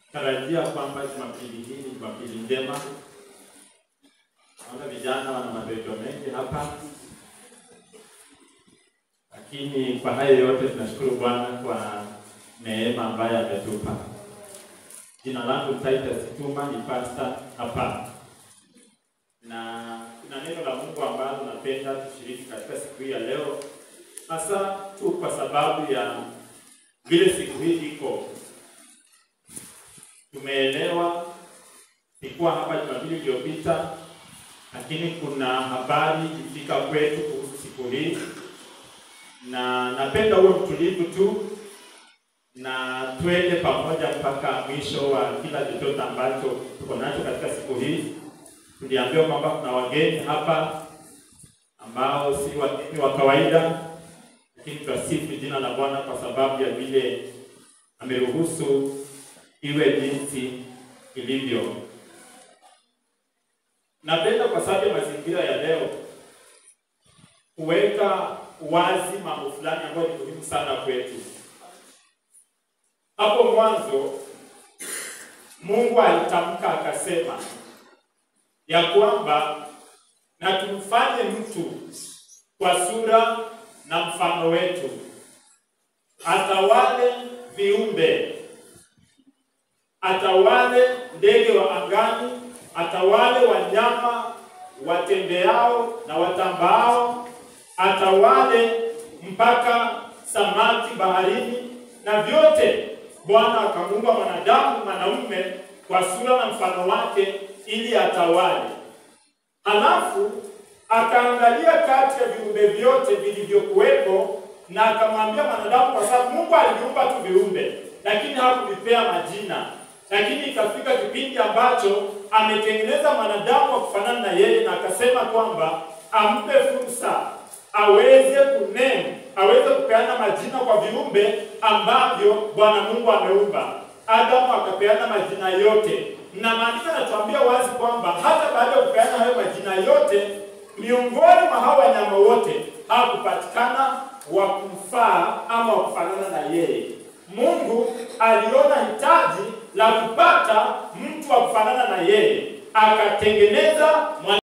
tarajia kwamba Jumapili hii ni Jumapili njema. Naona vijana wana madoido mengi hapa, lakini kwa hayo yote tunashukuru Bwana kwa neema ambayo ametupa. Jina langu Titus Tuma, ni pastor hapa, na kuna neno la Mungu ambalo napenda tushiriki katika siku hii ya leo, hasa tu kwa sababu ya vile siku hii iko. Tumeelewa sikuwa hapa Jumapili iliyopita, lakini kuna habari ifika kwetu kuhusu siku hii, na napenda uwe mtulivu tu na twende pamoja mpaka mwisho wa kila chochote ambacho tuko nacho katika siku hii. Tuliambiwa kwamba kuna wageni hapa ambao si wageni wa kawaida, lakini twasifu jina la Bwana kwa sababu ya vile ameruhusu iwe jinsi ilivyo. Napenda kwa sababu ya mazingira ya leo kuweka wazi mambo fulani ambayo ni muhimu sana kwetu. Hapo mwanzo Mungu alitamka akasema ya kwamba na tumfanye mtu kwa sura na mfano wetu, atawale viumbe, atawale ndege wa angani, atawale wanyama watembeao na watambaao, atawale mpaka samaki baharini na vyote Bwana akamuumba mwanadamu mwanaume kwa sura na mfano wake ili atawale. Halafu akaangalia kati ya viumbe vyote vilivyokuwepo na akamwambia mwanadamu, kwa sababu Mungu aliviumba tu viumbe, lakini hakuvipea majina. Lakini ikafika kipindi ambacho ametengeneza mwanadamu wa kufanana na yeye, na akasema kwamba ampe fursa aweze kunemu aweze kupeana majina kwa viumbe ambavyo Bwana Mungu ameumba. Adamu akapeana majina yote, na maandiko yanatuambia wazi kwamba hata baada ya kupeana hayo majina yote, miongoni mwa hao wanyama wote hakupatikana wa kumfaa ama wa kufanana na yeye. Mungu aliona hitaji la kupata mtu wa kufanana na yeye, akatengeneza